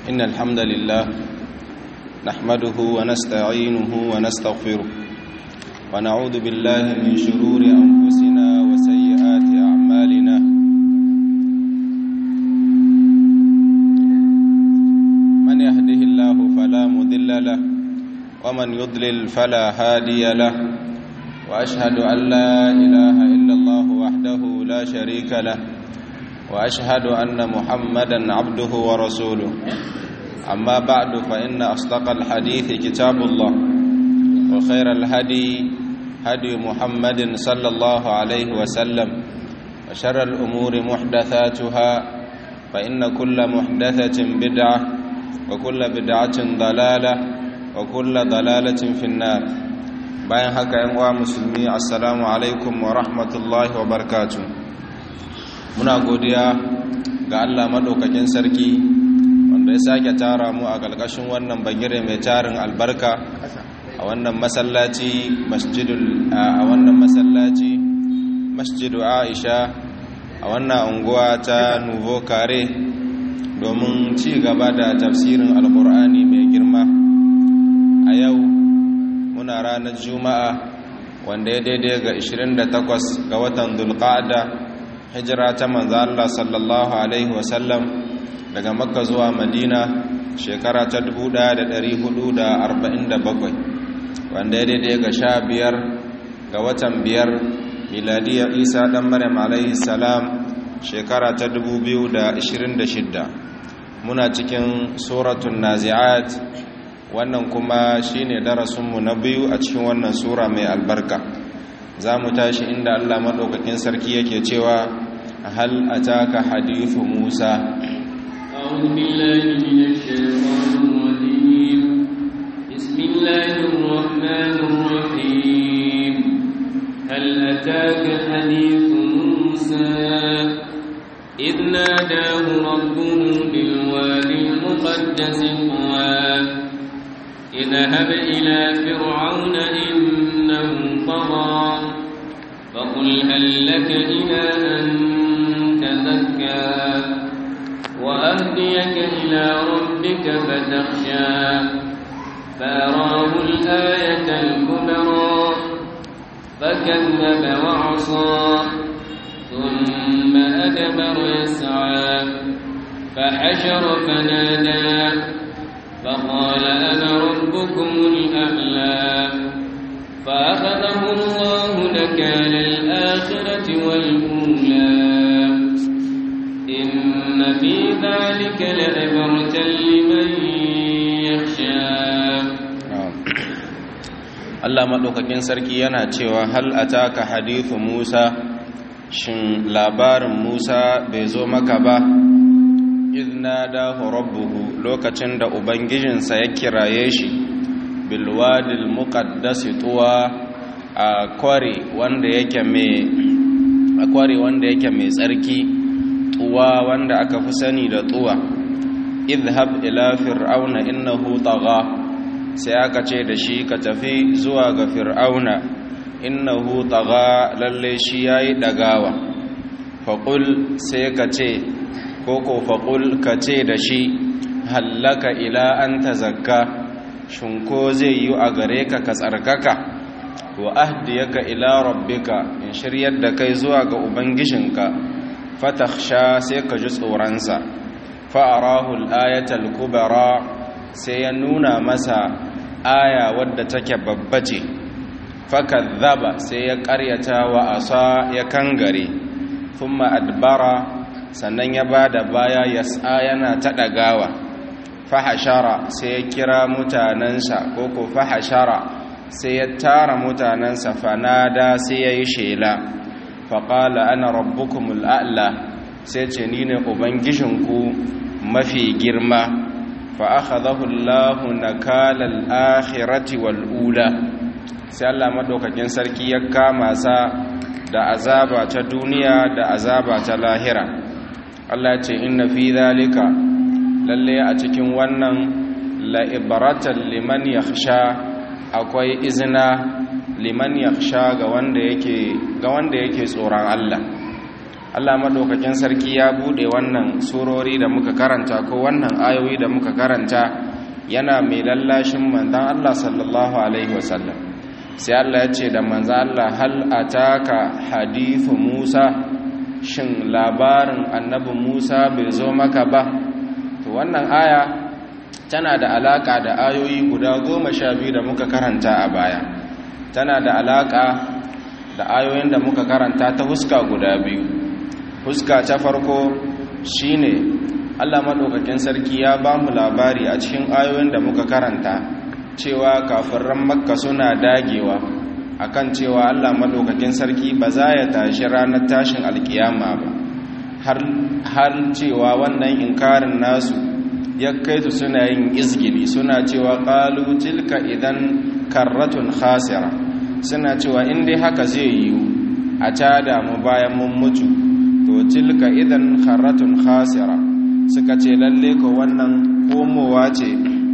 إن الحمد لله نحمده ونستعينه ونستغفره ونعوذ بالله من شرور أنفسنا وسيئات أعمالنا من يهده الله فلا مذل له ومن يضلل فلا هادي له وأشهد أن لا إله إلا الله وحده لا شريك له وأشهد أن محمدا عبده ورسوله أما بعد فإن أصدق الحديث كتاب الله وخير الهدي هدي محمد صلى الله عليه وسلم وشر الأمور محدثاتها فإن كل محدثة بدعة وكل بدعة ضلالة وكل ضلالة في النار bayan haka yan uwa musulmi assalamu alaikum wa rahmatullahi wa barakatuh muna godiya ga Allah madaukakin sarki wanda ya sake tara mu a ƙarƙashin wannan bagire mai tarin albarka a wannan masallaci masjidul a wannan masallaci masjidu Aisha a wannan unguwa ta Nuvo Kare domin ci gaba da tafsirin alkur'ani mai girma a yau muna ranar juma'a wanda ya daidai ga 28 ga watan dulqa'ada hijira ta manzo Allah sallallahu alaihi wasallam daga makka zuwa madina shekara ta 1447 wanda ya daidai ga 15 ga watan biyar miladiyar isa dan maryam alaihi salam shekara ta 2026 muna cikin suratun nazi'at wannan kuma shine darasinmu na biyu a cikin wannan sura mai albarka za mu tashi inda allah maɗaukakin sarki yake cewa hal ataka hadithu musa أعوذ بالله من الشيطان الرجيم بسم الله الرحمن الرحيم هل أتاك حديث موسى إذ ناداه ربه بالوادي المقدس طوى اذهب إلى فرعون إنه طغى فقل هل لك إلى أن تزكى وأهديك إلى ربك فتخشى فأراه الآية الكبرى فكذب وعصى ثم أدبر يسعى فحشر فنادى فقال أنا ربكم الأعلى فأخذه الله نكال الآخرة والأولى إن في ذلك لعبرة لمن يخشى Allah maɗaukakin sarki yana cewa hal ataka hadithu Musa shin labarin Musa bai zo maka ba izna dahu rabbuhu lokacin da ubangijinsa ya kiraye shi bilwadil muqaddasi tuwa a kware wanda yake mai a kware wanda yake mai tsarki tuwa wanda aka fi sani da tuwa idhhab ila fir'auna innahu tagha sai aka ce da shi ka tafi zuwa ga fir'auna innahu tagha lalle shi yayi dagawa faqul sai ka ce koko faƙul ka ce da shi hallaka ila an ta zakka shinko zai yi a gare ka ka tsarkaka wa ahdiyaka ila rabbika in shiryar da kai zuwa ga ubangijinka fatakhsha sai ka ji tsoronsa fa'arahu al-ayatal kubara sai ya nuna masa aya wadda take babba ce fakadhaba sai ya ƙaryata wa asa ya kangare thumma adbara sannan ya ba da baya ya yana ta ɗagawa fahashara sai ya kira mutanensa ko ko fahashara sai ya tara mutanensa fanada sai ya yi shela faƙala ana rabbukumul a'la sai ce ni ne ubangijinku mafi girma fa'akhadahu Allahu nakalal akhirati wal ula sai Allah madaukakin sarki ya kama sa da azaba ta duniya da azaba ta lahira Allah ce inna fi zalika lalle a cikin wannan la'ibaratan liman yakhsha akwai izina liman yakhsha ga wanda yake ga wanda yake tsoron Allah Allah madaukakin sarki ya bude wannan surori da muka karanta ko wannan ayoyi da muka karanta yana mai lallashin manzon Allah sallallahu alaihi wasallam sai Allah ya ce da manzon Allah hal ataka hadithu Musa shin labarin annabi Musa bai zo maka ba to wannan aya tana da alaka da ayoyi guda goma sha biyu da muka karanta a baya tana da alaka da ayoyin da muka karanta ta huska guda biyu huska ta farko shine Allah madaukakin sarki ya ba mu labari a cikin ayoyin da muka karanta cewa kafirran makka suna dagewa akan cewa Allah madaukakin sarki ba za ya tashi ranar tashin alkiyama ba har har cewa wannan inkarin nasu ya kai su suna yin izgili suna cewa qalu tilka idan karratun khasira suna cewa in dai haka zai yiwu a tada mu bayan mun mutu to tilka idan karratun khasira suka ce lalle ko wannan komowa ce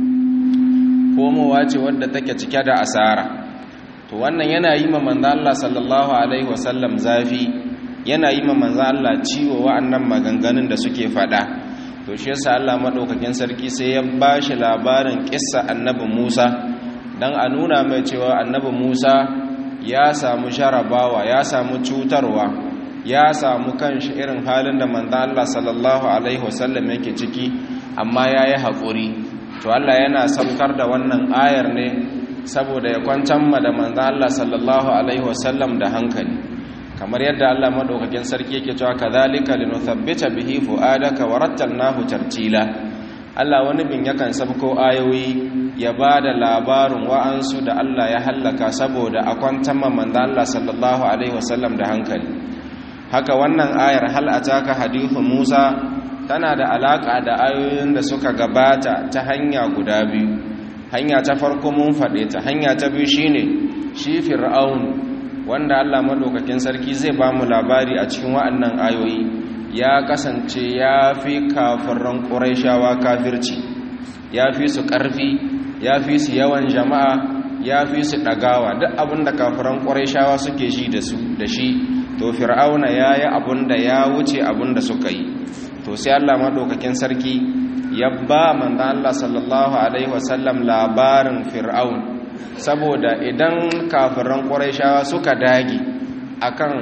komowa ce wadda take cike da asara to wannan yana yi ma manzo Allah sallallahu alaihi wasallam zafi yana yi ma manzo Allah ciwo wa'annan maganganun da suke fada to shi yasa Allah madaukakin sarki sai ya bashi labarin kissa annabi Musa dan a nuna mai cewa annabi Musa ya samu sharabawa ya samu cutarwa ya samu kanshi irin halin da manzo Allah sallallahu alaihi wasallam yake ciki amma yayi hakuri to Allah yana saukar da wannan ayar ne saboda ya kwancan ma da manzo Allah sallallahu alaihi wasallam da hankali kamar yadda Allah madaukakin sarki yake cewa kadhalika linuthabbita bihi fuadaka warattalnahu tartila Allah wani bin yakan sabko ayoyi ya ba da labarin wa'ansu da Allah ya hallaka saboda a kwantan manzo Allah sallallahu alaihi wasallam da hankali haka wannan ayar hal ataka hadithu Musa tana da alaka da ayoyin da suka gabata ta hanya guda biyu hanya ta farko mun faɗe ta hanya ta biyu shine shi fir'aun wanda Allah madaukakin sarki zai ba mu labari a cikin wa'annan ayoyi ya kasance ya fi kafiran ƙuraishawa kafirci ya fi su ƙarfi ya fi su yawan jama'a ya fi su ɗagawa duk abinda kafiran ƙuraishawa suke shi da su da shi to fir'auna ya yi abinda ya wuce abinda suka yi to sai Allah maɗaukakin sarki ya ba manzan Allah sallallahu alaihi wasallam labarin fir'aun saboda idan kafiran ƙuraishawa suka dage akan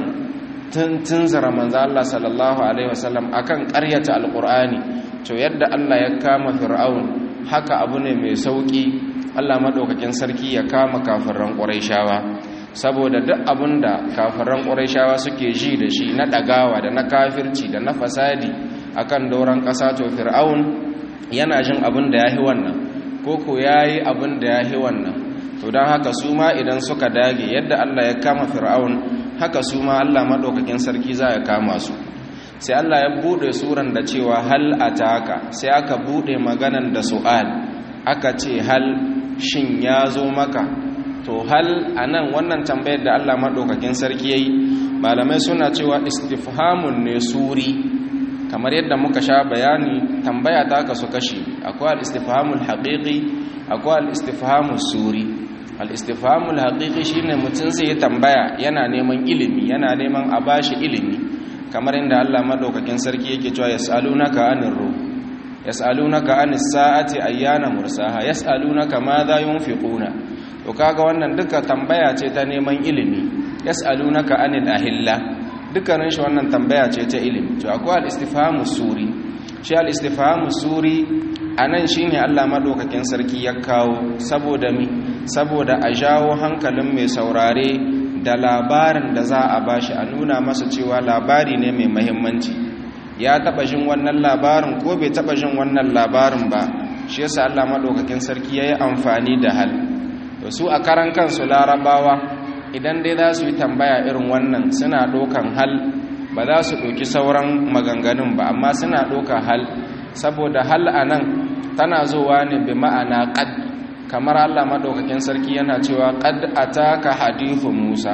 tunzara manzan Allah sallallahu alaihi wasallam akan ƙaryata alƙur'ani to yadda Allah ya kama fir'aun haka abu ne mai sauƙi Allah maɗaukakin sarki ya kama kafiran ƙuraishawa saboda duk abin da kafiran ƙuraishawa suke ji da shi na ɗagawa da na kafirci da na fasadi akan doron ƙasa to fir'aun yana jin abin da ya yi wannan ko ko ya yi abin da ya yi wannan to don haka su ma idan suka dage yadda Allah ya kama fir'aun haka su ma Allah maɗaukakin sarki za ya kama su sai Allah ya buɗe suran da cewa hal ataka sai aka buɗe maganan da su'al aka ce hal shin ya zo maka to hal anan wannan tambayar da Allah maɗaukakin sarki ya yi malamai suna cewa istifhamun ne suri kamar yadda muka sha bayani tambaya ta kasu kashi akwai al-istifhamul haqiqi akwai al-istifhamul suri al-istifhamul haqiqi shine mutum sai ya tambaya yana neman ilimi yana neman a bashi ilimi kamar inda Allah madaukakin sarki yake cewa yasalunaka anir ruh yasalunaka anis sa'ati ayyana mursaha yasalunaka madha yunfiquna to kaga wannan duka tambaya ce ta neman ilimi yasalunaka anil ahilla dukkanin shi wannan tambaya ce ta ilimi to akwai al-istifhamu suri shi al-istifhamu suri anan shine Allah madaukakin sarki ya kawo saboda mi saboda a jawo hankalin mai saurare da labarin da za a bashi a nuna masa cewa labari ne mai muhimmanci ya taba jin wannan labarin ko bai taba jin wannan labarin ba shi yasa Allah madaukakin sarki yayi amfani da hal to su a karan kansu larabawa idan dai za su yi tambaya irin wannan suna ɗaukan hal ba za su ɗauki sauran maganganun ba amma suna ɗauka hal saboda hal a nan tana zuwa ne bi ma'ana ƙad kamar allah maɗaukakin sarki yana cewa ƙad a taka hadithu musa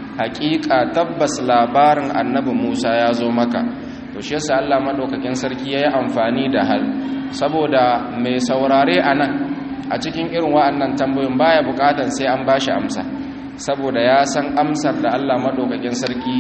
haƙiƙa tabbas labarin annabi musa ya zo maka to shi yasa allah maɗaukakin sarki ya yi amfani da hal saboda mai saurare a nan a cikin irin wa'annan tambayoyin baya buƙatan sai an ba shi amsa saboda ya san amsar da Allah maɗaukakin sarki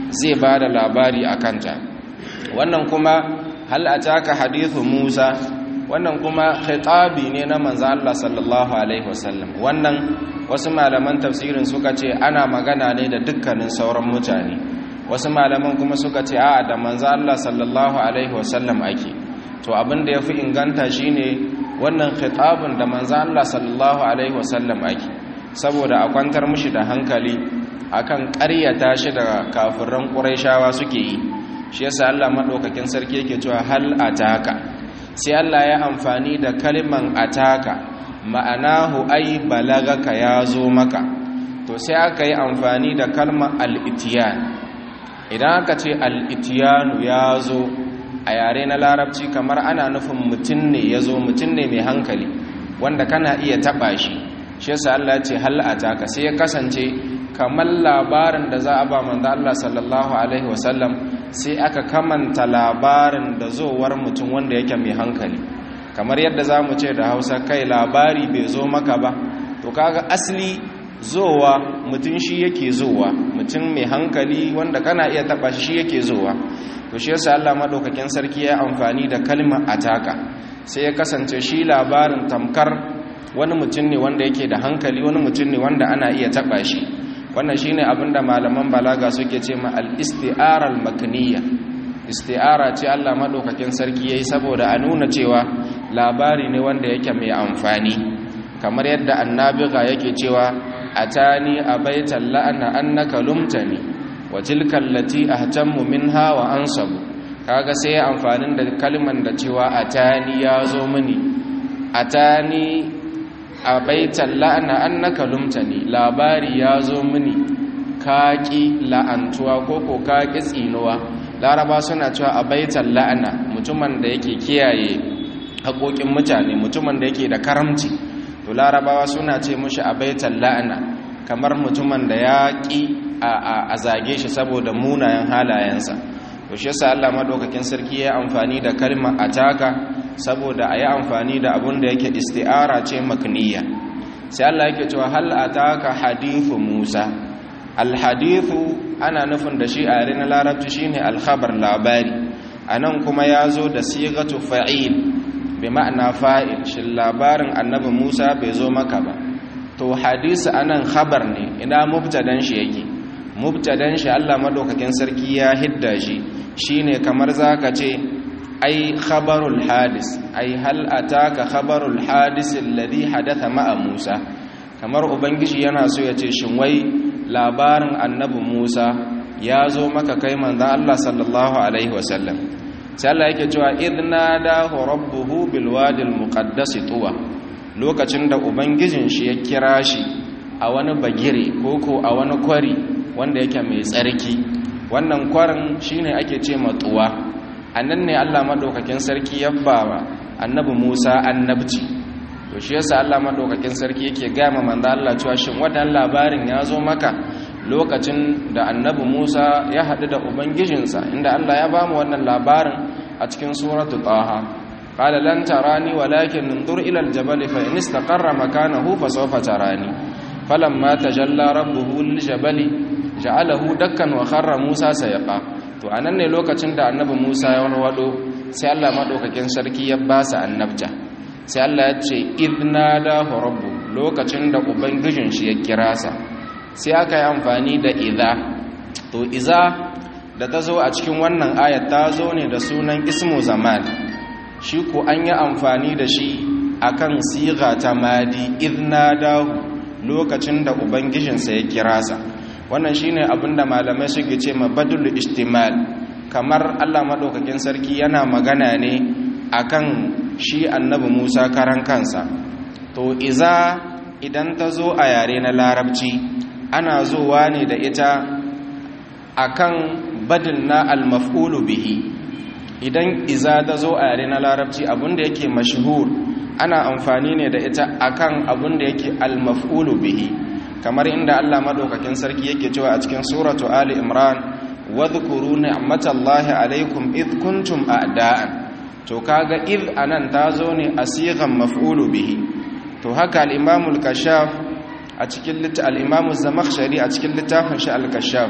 zai ba da labari a kanta wannan kuma hal ataka hadithu Musa wannan kuma khitabi ne na manzo Allah sallallahu alaihi wasallam wannan wasu malaman tafsirin suka ce ana magana ne da dukkanin sauran mutane wasu malaman kuma suka ce a da manzo Allah sallallahu alaihi wasallam ake to abin da yafi inganta shine wannan khitabun da manzo Allah sallallahu alaihi wasallam ake saboda a kwantar mishi da hankali akan ƙaryata shi da kafiran Qurayshawa suke yi shi yasa Allah madaukakin sarki yake cewa hal ataka sai Allah ya amfani da kalman ataka ma'anahu ai balagaka ya zo maka to sai aka yi amfani da kalmar al-itiyan idan aka ce al-itiyanu ya zo a yare na larabci kamar ana nufin mutum ne ya zo mutum ne mai hankali wanda kana iya taba shi shi yasa Allah ya ce hal ataka sai ya kasance kamar labarin da za a ba manzo Allah sallallahu alaihi wasallam sai aka kamanta labarin da zowar mutum wanda yake mai hankali kamar yadda za mu ce da hausa kai labari bai zo maka ba to kaga asali zowa mutum shi yake zowa mutum mai hankali wanda kana iya taba shi yake zowa to shi yasa Allah madaukakin sarki ya amfani da kalmar ataka sai ya kasance shi labarin tamkar wani mutum ne wanda yake da hankali wani mutum ne wanda ana iya taba shi wannan shine abinda malaman balaga suke ce ma al-isti'ara al-makniyya isti'ara ce Allah madaukakin sarki yayi saboda a nuna cewa labari ne wanda yake mai amfani kamar yadda annabiga yake cewa atani abaitan la'ana annaka lumtani wa tilka allati ahtammu minha wa ansabu kaga sai ya amfanin da kalman da cewa atani ya zo mini atani abaitan la'ana annaka lumtani labari ya zo mini kaki la'antuwa ko ko kaki tsinuwa laraba suna cewa abaitan la'ana mutumin da yake kiyaye haƙoƙin mutane mutumin da yake da karamci to larabawa suna ce mushi abaitan la'ana kamar mutumin da ya ƙi a zage shi saboda munayen halayensa to shi yasa Allah madaukakin sarki ya amfani da kalmar ataka saboda a yi amfani da abun da yake isti'ara ce makniya sai Allah yake cewa hal ataka hadithu Musa alhadithu ana nufin da shi a yare na larabci shine alkhabar labari anan kuma ya zo da sigatu fa'il bi ma'ana fa'il shi labarin annabi Musa bai zo maka ba to hadisi anan khabar ne ina mubtadan shi yake mubtadan shi Allah madaukakin sarki ya hidda shi shine kamar zaka ce ai khabarul hadis ai hal ataka khabarul hadis alladhi hadatha ma'a Musa kamar ubangiji yana so ya ce shin wai labarin annabi Musa ya zo maka kai manzo Allah sallallahu alaihi wasallam sai Allah yake cewa idna da rabbuhu bil wadi al muqaddas tuwa lokacin da ubangijin shi ya kira shi a wani bagire koko a wani kwari wanda yake mai tsarki wannan kwarin shine ake ce tuwa annan ne Allah madaukakin sarki ya ba annabi Musa annabci to shi yasa Allah madaukakin sarki yake gama manzo Allah cewa shin wannan labarin ya zo maka lokacin da annabi Musa ya haɗu da ubangijinsa inda Allah ya bamu wannan labarin a cikin suratu Taha qala lan tarani walakin انظر ila aljabal fa in istaqarra makanahu fa sawfa tarani falamma tajalla rabbuhu liljabali ja'alahu dakkan wa kharra Musa sayaqa to anan ne lokacin da annabi Musa ya wado sai Allah madaukakin sarki ya ba sa annabta sai Allah ya ce idna da rabbu lokacin da ubangijin shi ya kira sa sai aka yi amfani da idha to iza da ta zo a cikin wannan ayat ta zo ne da sunan ismu zaman shi ko an yi amfani da shi akan siga ta madi idna dahu lokacin da ubangijinsa ya kira sa wannan shine abinda malamai suke ce mabadul istimal kamar Allah madaukakin sarki yana magana ne akan shi annabi Musa karan kansa to iza idan ta zo a yare na larabci ana zuwa ne da ita akan badil na al-maf'ulu bihi idan iza ta zo a yare na larabci abinda yake mashhur ana amfani ne da ita akan abinda yake al-maf'ulu bihi kamar inda Allah madaukakin sarki yake cewa a cikin suratu ali imran wadhkuru ni'matallahi alaikum id kuntum a'da'an to kaga id anan tazo ne asigan maf'ulu bihi to haka al-imam al-kashaf a cikin al-imam az-zamakhshari a cikin littafin shi al-kashaf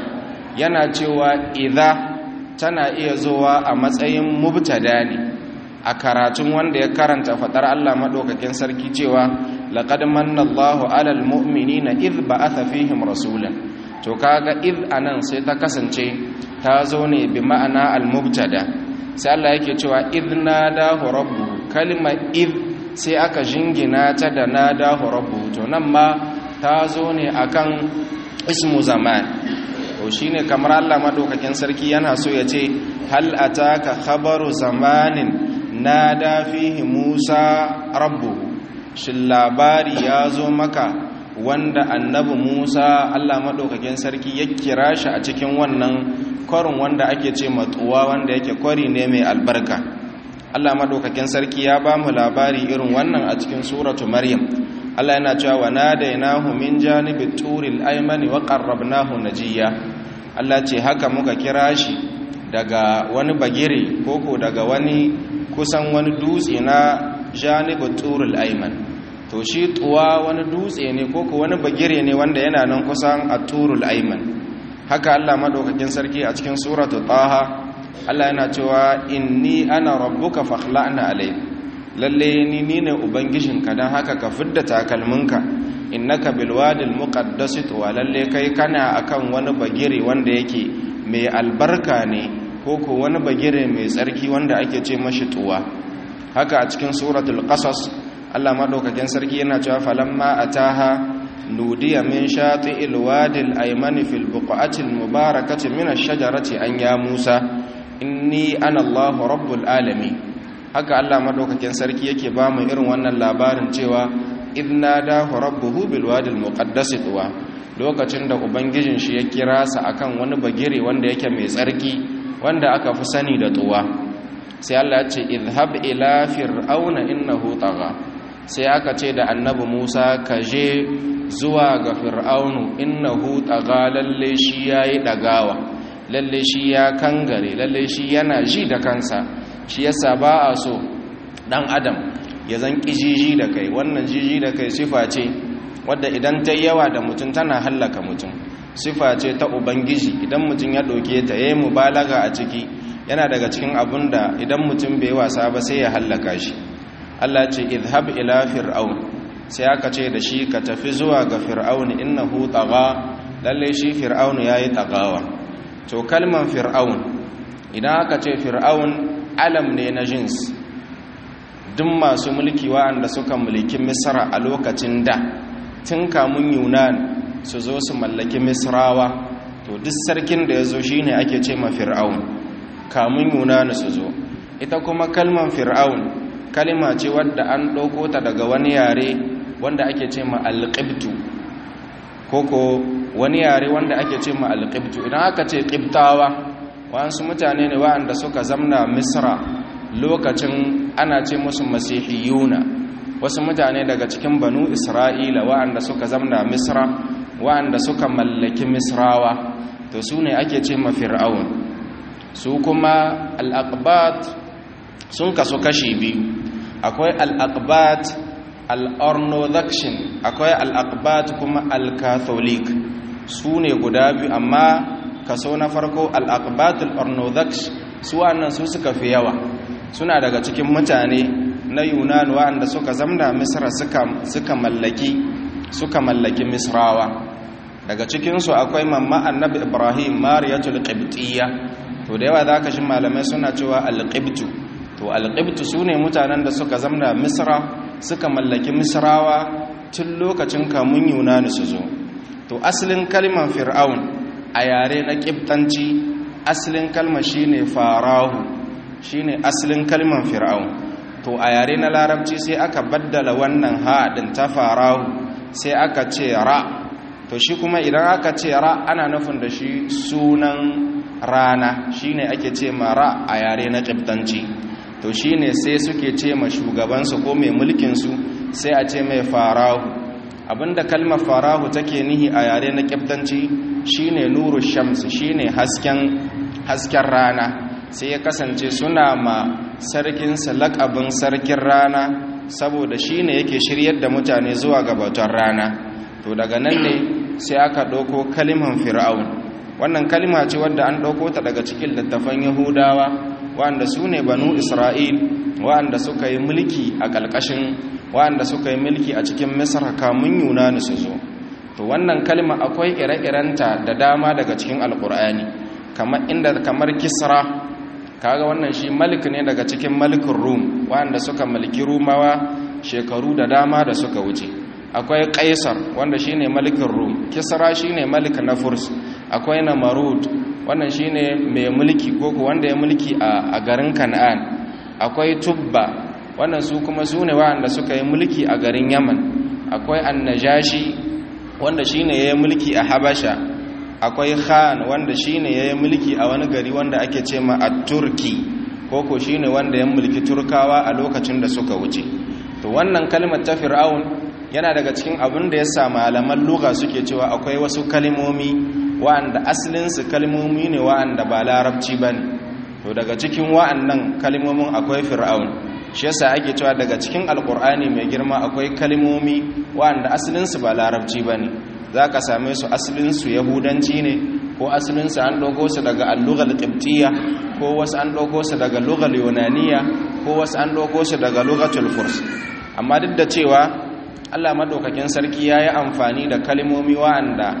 yana cewa idza tana iya zuwa a matsayin mubtada ne a karatun wanda ya karanta fadar Allah madaukakin sarki cewa laqad manna Allahu 'alal mu'minina idh ba'atha fihim rasulan to kaga idh anan sai ta kasance ta zo ne bi ma'ana al-mubtada sai Allah yake cewa idh nadahu rabbuhu kalmar idh sai aka jingina ta da nadahu rabbuhu to nan ma ta zo ne akan ismu zaman to shine kamar Allah madaukakin sarki yana so ya ce hal ataka khabaru zamanin nada fihi Musa rabbuhu shin labari ya zo maka wanda annabi Musa Allah madaukakin sarki ya kira shi a cikin wannan kwarin wanda ake ce matsuwa wanda yake kwari ne mai albarka Allah madaukakin sarki ya ba mu labari irin wannan a cikin suratu Maryam Allah yana cewa wa nadainahu min janibi turil aymani wa qarrabnahu najiya Allah ce haka muka kira shi daga wani bagire koko daga wani kusan wani dutse na janibi turil ayman to shi tuwa wani dutse ne koko wani bagire ne wanda yana nan kusan a turul ayman haka Allah madaukakin sarki a cikin suratu taha Allah yana cewa inni ana rabbuka fakhla'na alayk lalle ni ni ne ubangijinka dan haka ka fidda takalminka innaka bil wadil muqaddas wa lalle kai kana akan wani bagire wanda yake mai albarka ne ko ko wani bagire mai tsarki wanda ake ce mashi tuwa haka a cikin suratul qasas Allah madaukakin sarki yana cewa falamma ataha nudiya min shati'il wadil aymani fil buqatil mubarakati min ash-shajarati an ya Musa inni ana Allahu rabbul alamin haka Allah madaukakin sarki yake ba mu irin wannan labarin cewa idna dahu rabbuhu bil wadil muqaddas tuwa lokacin da ubangijin shi ya kira sa akan wani bagire wanda yake mai tsarki wanda aka fi sani da tuwa sai Allah ya ce idhhab ila fir'auna innahu tagha sai aka ce da annabi Musa ka je zuwa ga fir'aunu innahu tagha lalle shi yayi dagawa lalle shi ya kangare lalle shi yana ji da kansa shi yasa ba a so dan adam ya zan kijiji da kai wannan jiji da kai sifa ce wadda idan ta yawa da mutum tana hallaka mutum sifa ce ta ubangiji idan mutum ya ɗauke ta yayi mubalaga a ciki yana daga cikin abun da idan mutum bai wasa ba sai ya hallaka shi Allah ce idhab ila fir'aun sai aka ce da shi ka tafi zuwa ga fir'aun innahu tagha lalle shi fir'aun yayi tagawa to kalman fir'aun idan aka ce fir'aun alam ne na jins duk masu mulki wa'anda suka mulki misra a lokacin da tun kamun yunan su zo su mallaki misrawa to duk sarkin da ya zo shi ne ake ce ma fir'aun kamun yunan su zo ita kuma kalman fir'aun kalma ce wadda an ɗauko ta daga wani yare wanda ake ce ma alƙibtu koko wani yare wanda ake ce ma alƙibtu idan aka ce ƙibtawa wasu mutane ne wa'anda suka zamna misra lokacin ana ce musu masihiyuna wasu mutane daga cikin banu isra'ila wa'anda suka zamna misra wa'anda suka mallaki misrawa to su ne ake ce ma fir'aun su kuma al'aqbat sun kasu kashi biyu akwai al'aqbat al'ornodhakshin akwai al'aqbat kuma al-catholic su ne guda biyu amma kaso na farko al'aqbatul ornodhaks su wannan su suka fi yawa suna daga cikin mutane na yunan wa'anda suka zamna misra suka mallaki suka mallaki misrawa daga cikinsu akwai mamma annabi ibrahim mariyatul qibtiyya to da yawa zaka shi malamai suna cewa alqibtu to alqibtu sune mutanen da suka zamna misra suka mallaki misrawa tun lokacin kamun yunan su zo to asalin kalmar fir'aun a yare na ƙibtanci asalin kalmar shine farahu shine asalin kalmar fir'aun to a yare na larabci sai aka baddala wannan haɗin ta farahu sai aka ce ra to shi kuma idan aka ce ra ana nufin da shi sunan rana shine ake ce ma ra a yare na ƙibtanci to shine sai suke ce ma shugabansu ko mai mulkinsu sai a ce mai farahu abinda kalmar farahu take nihi a yare na kyaftanci shine nuru shams shine hasken hasken rana sai ya kasance suna ma sarkin lakabin sarkin rana saboda shine yake shiryar da mutane zuwa gabatar rana to daga nan ne sai aka ɗauko kalimar fir'aun wannan kalma ce wadda an ɗauko ta daga cikin littafan yahudawa wanda su ne banu isra'il wanda suka yi mulki a ƙalƙashin wanda suka yi mulki a cikin misar kamun yunani su zo to wannan kalma akwai ire-irenta da dama daga cikin alƙur'ani kamar inda kamar kisra kaga wannan shi malik ne daga cikin malikin rum wanda suka mulki rumawa shekaru da dama da suka wuce akwai kaisar wanda shine malikin rum kisra shine malik na furs akwai namarud wannan shine mai mulki koko wanda ya mulki a garin kan'an akwai tubba wannan su kuma su ne wanda suka yi mulki a garin yaman akwai annajashi wanda shine ya yi mulki a habasha akwai khan wanda shine ya yi mulki a wani gari wanda ake ce ma a turki koko shine wanda ya mulki turkawa a lokacin da suka wuce to wannan kalmar ta fir'aun yana daga cikin abin da ya sa malaman lugha suke cewa akwai wasu kalmomi wa'anda asalinsu kalmomi ne wa'anda ba larabci ba ne to daga cikin wa'annan kalmomin akwai fir'aun shi yasa ake cewa daga cikin alkur'ani mai girma akwai kalmomi wa'anda asalinsu ba larabci ba ne za ka same su asalinsu yahudanci ne ko asalinsu an ɗauko su daga allugal ƙibtiya ko wasu an ɗauko su daga lugal yunaniya ko wasu an ɗauko su daga lugatul furs amma duk da cewa allah maɗaukakin sarki ya yi amfani da kalmomi wa'anda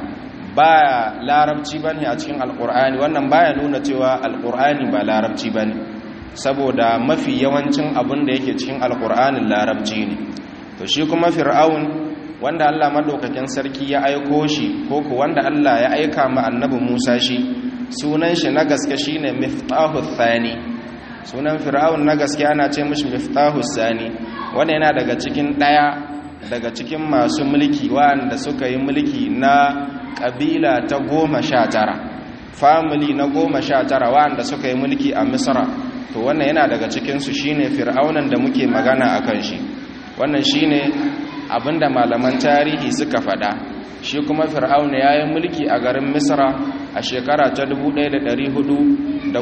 ba larabci ba ne a cikin alkur'ani wannan baya nuna cewa alkur'ani ba larabci ba ne saboda mafi yawancin abin da yake cikin alkur'anin larabci ne to shi kuma fir'aun wanda allah maɗaukakin sarki ya aiko shi ko ku wanda allah ya aika ma annabi musa shi sunan shi na gaske shine miftahu thani sunan fir'aun na gaske ana ce mishi miftahu thani wanda yana daga cikin ɗaya daga cikin masu mulki wanda suka yi mulki na ƙabila ta goma sha tara famili na goma sha tara wanda suka yi mulki a misra to wannan yana daga cikinsu shine fir'aunan da muke magana a kan shi wannan shine abinda malaman tarihi suka faɗa shi kuma fir'auna ya yi mulki a garin misra a shekara ta 1491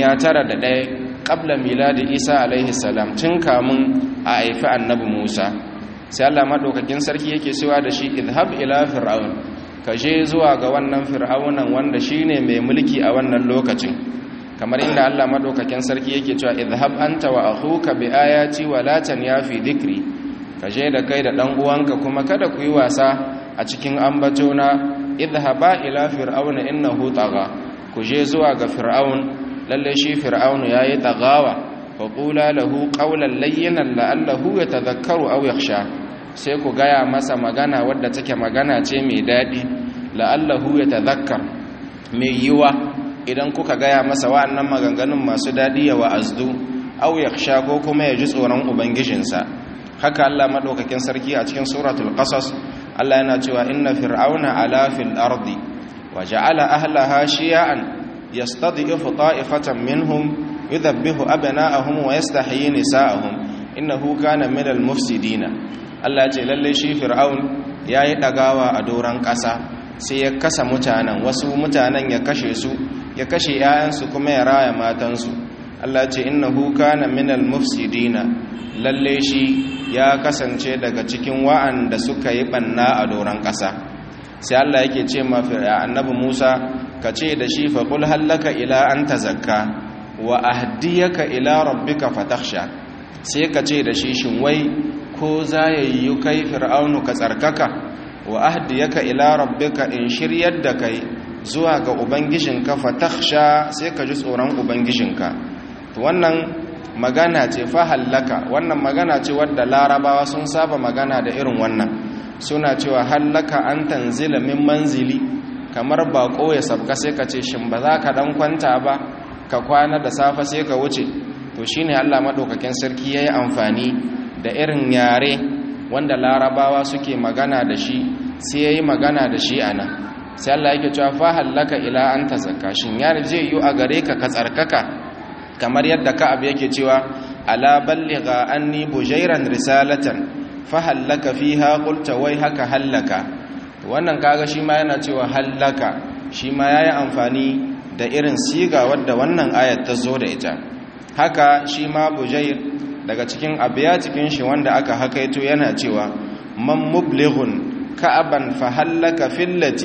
ƙabla miladi isa alaihi salam tun kamun a haifi annabi musa sai Allah madaukakin sarki yake cewa da shi idhab ila fir'aun ka je zuwa ga wannan fir'aunan wanda shine mai mulki a wannan lokacin kamar inda Allah madaukakin sarki yake cewa idhab anta wa akhuka bi ayati wa la tanyafi dhikri ka je da kai da dan uwanka kuma kada ku yi wasa a cikin ambatona idhaba ila fir'auna innahu tagha ku je zuwa ga fir'aun lalle shi fir'aunu yayi tagawa faƙula lahu ƙaunar layyanan la'allahu ya tazakkaru au yaksha sai ku gaya masa magana wadda take magana ce mai daɗi la'allahu ya tazakkar mai yiwa idan kuka gaya masa wa'annan maganganun masu daɗi ya wa'azdu au yaksha ko kuma ya ji tsoron ubangijinsa haka Allah maɗaukakin sarki a cikin suratul qasas Allah yana cewa inna fir'auna ala fil ardi wa ja'ala ahlaha shiya'an yastad'ifu ta'ifatan minhum yudhabbihu abna'ahum wa yastahyi nisa'ahum innahu kana minal mufsidina Allah ce lalle shi fir'aun yayi dagawa a doran ƙasa sai ya kasa mutanen wasu mutanen ya kashe su ya kashe 'ya'yansu kuma ya raya matansu Allah ce innahu kana minal mufsidina lalle shi ya kasance daga cikin wa'anda suka yi banna a doran ƙasa sai Allah yake ce ma annabi Musa ka ce da shi fa qul hallaka ila an tazakka wa ahdiyaka ila rabbika fatakhsha sai ka ce da shi shin wai ko za ya yi kai fir'aunu ka tsarkaka wa ahdiyaka ila rabbika in shiryar da kai zuwa ga ubangijinka fatakhsha sai ka ji tsoron ubangijinka to wannan magana ce fa hallaka wannan magana ce wadda larabawa sun saba magana da irin wannan suna cewa hallaka an tanzila min manzili kamar bako ya sabka sai ka ce shin ba za ka dan kwanta ba ka kwana da safe sai ka wuce to shine Allah madaukakin sarki yayi amfani da irin yare wanda larabawa suke magana da shi sai yayi magana da shi anan sai Allah yake cewa fa hallaka ila anta zakka shin yare zai yi a gare ka ka tsarkaka kamar yadda Ka'ab yake cewa ala balligha anni bujairan risalatan fa hallaka fiha qulta wai haka hallaka wannan kaga shi ma yana cewa hallaka shi ma yayi amfani da irin siga wadda wannan ayat ta zo da ita haka shi ma bujair daga cikin abiya cikin shi wanda aka hakaito yana cewa man mublighun ka'aban fa hallaka fillati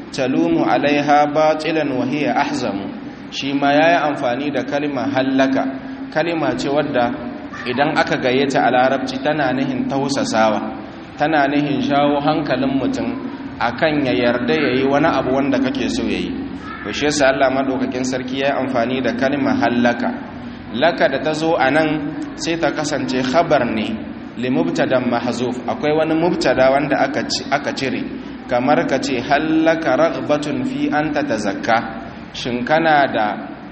talumu alaiha batilan wa hiya ahzamu shi ma yayi amfani da kalma hallaka kalma ce wadda idan aka gayyata a larabci tana nihin tausasawa tana nihin shawo hankalin mutum akan ya yarda yayi wani abu wanda kake so yayi to shi yasa Allah madaukakin sarki yayi amfani da kalma hallaka laka da tazo anan sai ta kasance khabar ne li mubtadan mahzuf akwai wani mubtada wanda aka aka cire kamar ka ce hallaka ragbatun fi an ta tazakka shin kana da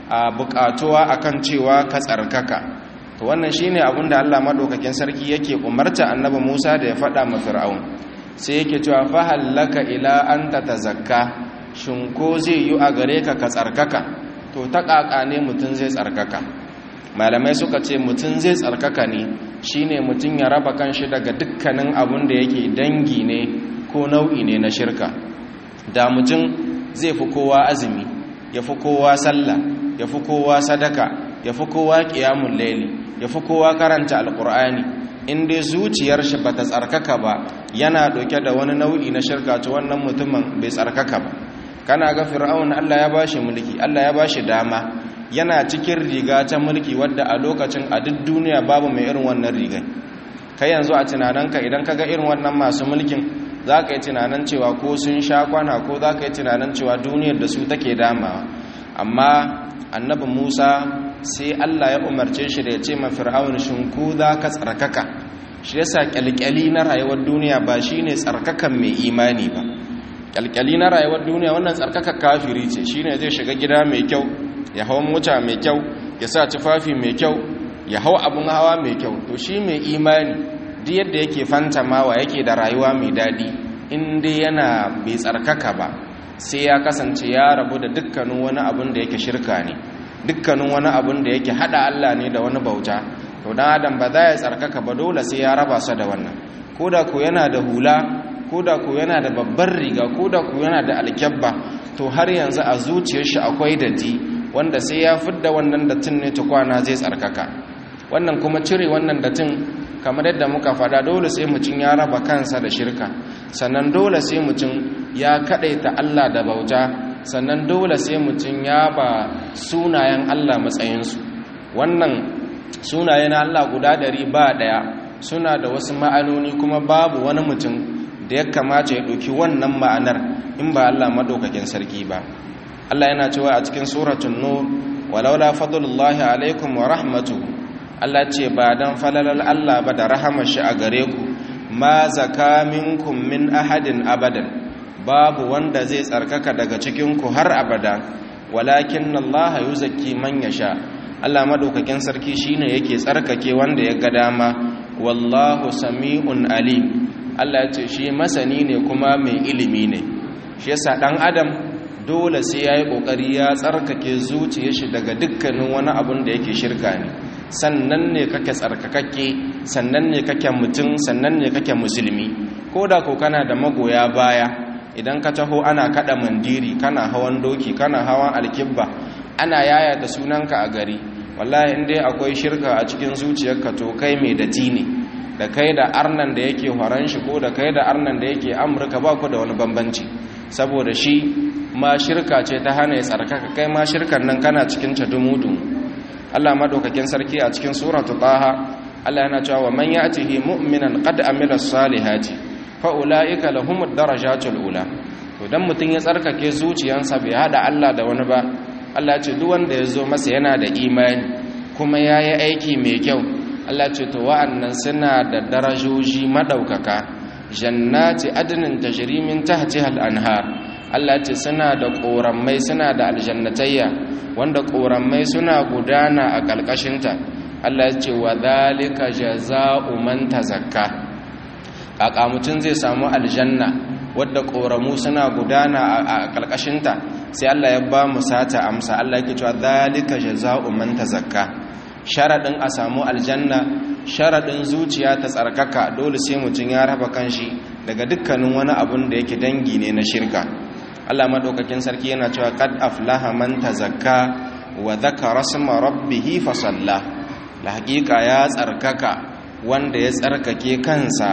bukatuwa akan cewa ka tsarkaka to wannan shine abin da Allah madaukakin sarki yake umarta annabi Musa da ya faɗa ma Fir'aun sai yake cewa fa hallaka ila an ta tazakka shin ko zai yi a gare ka ka tsarkaka to ta kaka ne mutun zai tsarkaka malamai suka ce mutun zai tsarkaka ne shine mutun ya raba kanshi daga dukkanin abin da yake dangi ne ko nau'i ne na shirka da mutum zai fi kowa azumi ya fi kowa sallah ya fi kowa sadaka ya fi kowa ƙiyamun laili ya fi kowa karanta alƙur'ani in dai zuciyar shi ba ta tsarkaka ba yana ɗauke da wani nau'i na shirka to wannan mutumin bai tsarkaka ba kana ga fir'aun Allah ya bashi mulki Allah ya bashi dama yana cikin riga ta mulki wadda a lokacin a duk duniya babu mai irin wannan rigai kai yanzu a tunaninka idan ka ga irin wannan masu mulkin za ka yi tunanin cewa ko sun sha kwana ko za ka yi tunanin cewa duniyar da su take damawa amma annabi musa sai allah ya umarce shi da ya ce ma fir'aun shinku za ka tsarkaka shi yasa kyalkyali na rayuwar duniya ba shi ne tsarkakan mai imani ba kyalkyali na rayuwar duniya wannan tsarkaka kafiri ce shi ne zai shiga gida mai kyau ya hau mota mai kyau ya sa tufafi mai kyau ya hau abin hawa mai kyau to shi mai imani duk yadda yake fantamawa yake da rayuwa mai daɗi inda yana bai tsarkaka ba sai ya kasance ya rabu da dukkanin wani abin da yake shirka ne dukkanin wani abin da yake hada Allah ne da wani bauta to dan adam ba za ya tsarkaka ba dole sai ya raba sa da wannan koda ko yana da hula koda ko yana da babbar riga koda ko yana da alkyabba to har yanzu a zuciyar shi akwai datti wanda sai ya fidda wannan dattin ne tukwana zai tsarkaka wannan kuma cire wannan dattin kamar yadda muka fada dole sai mutum ya raba kansa da shirka sannan dole sai mutum ya kadaita Allah da bauta sannan dole sai mutum ya ba sunayen Allah matsayinsu wannan sunaye na Allah guda ɗari ba ɗaya suna da wasu ma'anoni kuma babu wani mutum da ya kamata ya ɗauki wannan ma'anar in ba Allah maɗaukakin sarki ba Allah yana cewa a cikin suratun nur walaula fadlullahi alaikum wa rahmatuhu Allah ce ba dan falalar Allah ba da rahamar shi a gare ku ma zaka minkum min ahadin abadan babu wanda zai tsarkaka daga cikin ku har abada walakin Allah yuzakki man yasha Allah madaukakin sarki shine yake tsarkake wanda ya ga dama wallahu sami'un alim Allah ya ce shi masani ne kuma mai ilimi ne shi yasa dan adam dole sai yayi kokari ya tsarkake zuciyar shi daga dukkanin wani abun da yake shirka ne sannan ne kake tsarkakakke sannan ne kake mutum sannan ne kake musulmi ko da ko kana da magoya baya idan ka taho ana kada mandiri kana hawan doki kana hawan alkibba ana yaya da sunanka a gari wallahi in dai akwai shirka a cikin zuciyarka to kai mai dati ne da kai da arnan da yake horon shi ko da kai da arnan da yake amurka ba ku da wani bambanci saboda shi ma shirka ce ta hana ya tsarkaka kai ma shirkan nan kana cikin ta dumu-dumu Allah madaukakin sarki a cikin suratu taha Allah yana cewa wa man ya'tihi mu'minan qad amila salihati fa ulaika lahumud darajatul ula to dan mutun ya tsarkake zuciyansa bai hada Allah da wani ba Allah ya ce duk wanda ya zo masa yana da imani kuma yayi aiki mai kyau Allah ya ce to wa'annan suna da darajoji madaukaka jannati adnin tajri min tahtiha al-anhar Allah ce suna da ƙorammai suna da aljannatayya wanda ƙorammai suna gudana a ƙalƙashinta Allah ce wa zalika jaza'u man tazakka kaka mutum zai samu aljanna wadda ƙoramu suna gudana a ƙalƙashinta sai Allah ya ba mu sata amsa Allah yake cewa zalika jaza'u man tazakka sharadin a samu aljanna sharadin zuciya ta tsarkaka dole sai mutum ya raba kanshi daga dukkanin wani abun da yake dangi ne na shirka Allah madaukakin sarki yana cewa qad aflaha man tazakka wa dhakara isma rabbih fa salla la haqiqa ya tsarkaka wanda ya tsarkake kansa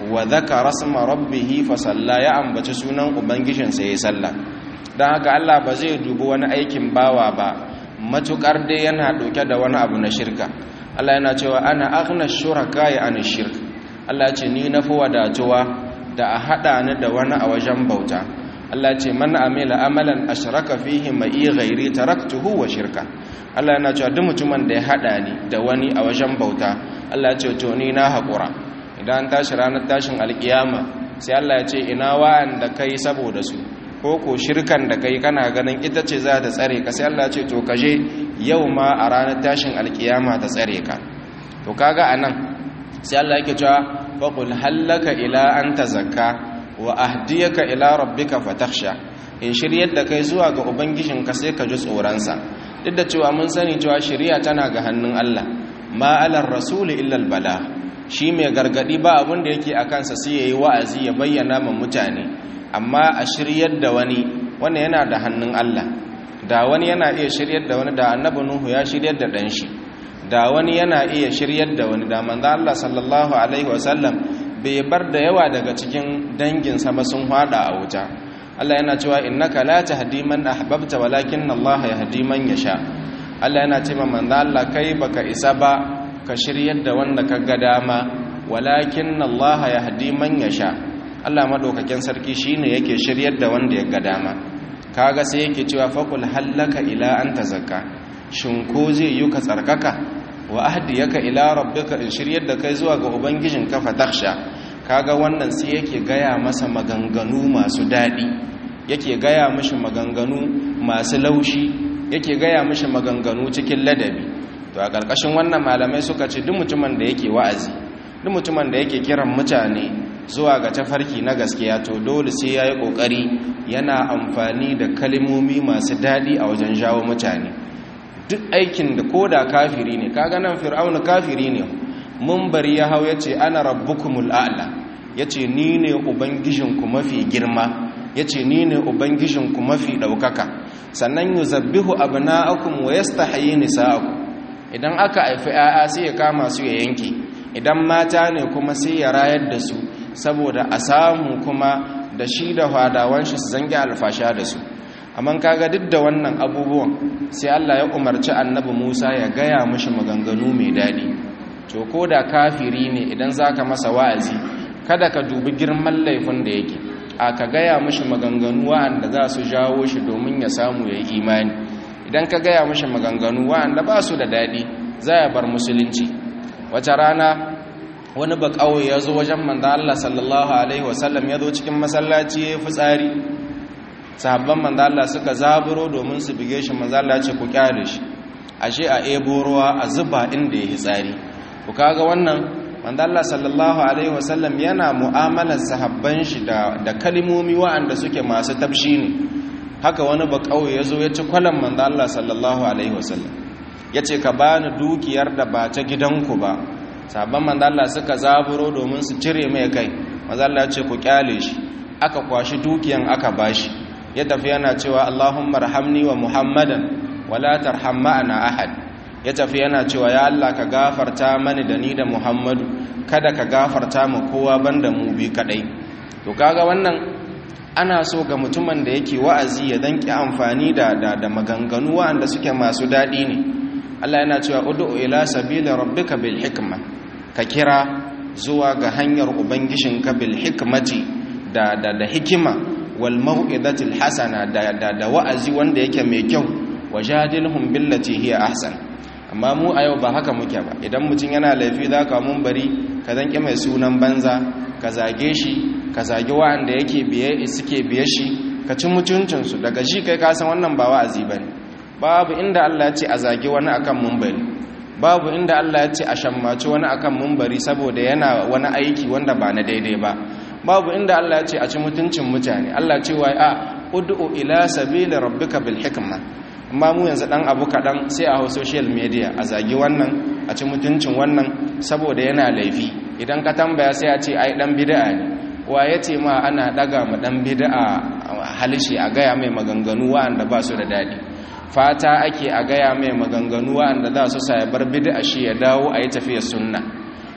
wa dhakara rasma rabbih fa salla ya ambaci sunan ubangijin sa yayi sallah dan haka Allah ba zai dubi wani aikin bawa ba matukar dai yana dauke da wani abu na shirka Allah yana cewa ana aghna shuraka ya an shirk Allah ce ni na fi wadatuwa da a hada ni da wani a wajen bauta Allah ce man amila amalan ashraka fihi ma'i ghairi taraktuhu wa shirka Allah yana cewa duk mutumin da ya hada ni da wani a wajen bauta Allah ce to ni na hakura idan tashi ranar tashin alkiyama sai Allah ya ce ina wa'anda kai saboda su ko ko shirkan da kai kana ganin ita ce za ta tsare ka sai Allah ce to kaje yau ma a ranar tashin alkiyama ta tsare ka to kaga anan sai Allah yake cewa faqul hallaka ila an tazakka wa ahdiyaka ila rabbika fatakhsha in shiryar da kai zuwa ga ubangijinka sai ka ji tsoron sa duk da cewa mun sani cewa shari'a tana ga hannun Allah ma alar rasul illa al bala shi mai gargadi ba abin da yake akan sa sai yayi wa'azi ya bayyana ma mutane amma a shiryar da wani wannan yana da hannun Allah da wani yana iya shiryar da wani da annabi nuhu ya shiryar da dan shi da wani yana iya shiryar da wani da manzo Allah sallallahu alaihi wasallam bai bar da yawa daga cikin dangin sa ba sun hada a wuta Allah yana cewa innaka la tahdi man ahbabta walakin Allah yahdi man yasha Allah yana cewa manzo Allah kai baka isa ba ka shiryar da wanda ka ga dama walakin Allah yahdi man yasha Allah madaukakin sarki shine yake shiryar da wanda ya ga dama kaga sai yake cewa faqul hallaka ila an tazakka shin ko zai yi ka tsarkaka wa ahdiyaka ila rabbika in shiryar da kai zuwa ga ubangijin ka fatakhsha kaga wannan sai yake gaya masa maganganu masu dadi yake gaya mishi maganganu masu laushi yake gaya mishi maganganu cikin ladabi to a ƙarƙashin wannan malamai suka ce duk mutumin da yake wa'azi duk mutumin da yake kiran mutane zuwa ga tafarki na gaskiya to dole sai ya yi ƙoƙari yana amfani da kalimomi masu daɗi a wajen jawo mutane duk aikin da ko da kafiri ne kaga nan fir'aunu kafiri ne mun bari ya hau ya ce ana rabbukumul a'la ya ce ni ne ubangijinku mafi girma ya ce ni ne ubangijinku mafi ɗaukaka sannan yi zabbihu abu na'akum wa yasta hayi nisa'akum idan aka haifi 'ya'ya sai ya kama su ya yanke idan mata ne kuma sai ya rayar da su saboda a samu kuma da shi da hadawan shi su zange alfasha da su amma kaga duk da wannan abubuwan sai Allah ya umarci annabi Musa ya gaya mishi maganganu mai daɗi to ko da kafiri ne idan zaka masa wa'azi kada ka dubi girman laifin da yake a ka gaya mishi maganganu wa'anda za su jawo shi domin ya samu ya yi imani idan ka gaya mishi maganganu wa'anda ba su da daɗi za ya bar musulunci wata rana wani ba kawai ya zo wajen manzo Allah sallallahu alaihi wasallam ya zo cikin masallaci ya fitsari sahabban manzo Allah suka zaburo domin su bige shi manzo Allah ce ku kyale shi ashe a ebo ruwa a zuba inda ya tsari ku kaga wannan manzo Allah sallallahu alaihi wasallam yana mu'amalar sahabban shi da da kalimomi waɗanda suke masu tabshi ne haka wani ba kawai ya zo ya ci kwalan manzo Allah sallallahu alaihi wasallam yace ka bani dukiyar da ba ta gidanku ba sabon manzala suka zaburo domin su cire mai kai manzala ce ku kyale shi aka kwashi dukiyan aka bashi ya tafi yana cewa Allahumma rahamni wa Muhammadan wala tarham ma'ana ahad ya tafi yana cewa ya Allah ka gafarta mani da ni da Muhammadu kada ka gafarta mu kowa banda mu bi kadai to kaga wannan ana so ga mutumin da yake wa'azi ya danki amfani da da, maganganu wa'anda suke masu dadi ne Allah yana cewa ud'u ila sabili rabbika bil hikma ka kira zuwa ga hanyar ubangijinka bil hikmati da da da hikima wal mau'izatil hasana da da da wa'azi wanda yake mai kyau wajadilhum billati hiya ahsan amma mu a yau ba haka muke ba idan mutum yana laifi zaka mun bari ka zanki mai sunan banza ka zage shi ka zage wa'anda yake biye suke biye shi ka ci mutuncin su daga shi kai ka san wannan ba wa'azi bane babu inda Allah ya ce a zage wani akan mumbari babu inda Allah ya ce a shammaci wani akan mumbari saboda yana wani aiki wanda ba na daidai ba babu inda Allah ya ce a ci mutuncin mutane Allah ce wai a ud'u ila sabili rabbika bil hikma amma mu yanzu dan abu kadan sai a social media a zagi wannan a ci mutuncin wannan saboda yana laifi idan ka tambaya sai a ce ai dan bid'a ne wa yace ma ana daga mu dan bid'a halishi a gaya mai maganganu wa'anda ba su da dadi fata ake a gaya mai maganganu wa'anda za su sa ya bar bid'a shi ya dawo a yi tafiyar sunna